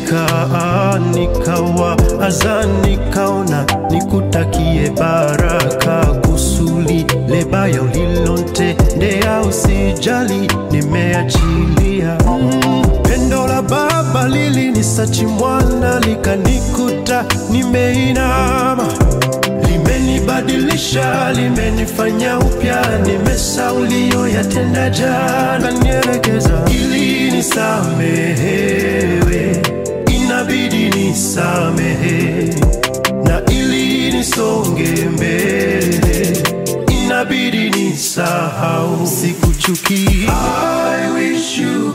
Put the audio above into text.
nikaa nikawa aza nikaona nikutakie baraka kusuli lebaya ulilontendea usijali nimeachilia mm, pendo la baba lilinisachi mwana likanikuta nimeinama limenibadilisha limenifanya upya nimesauliyo yatenda jana nielekeza ili nisamehewe inabidi nisamehe na ili nisonge mbele inabidi nisahau sikuchukia I wish you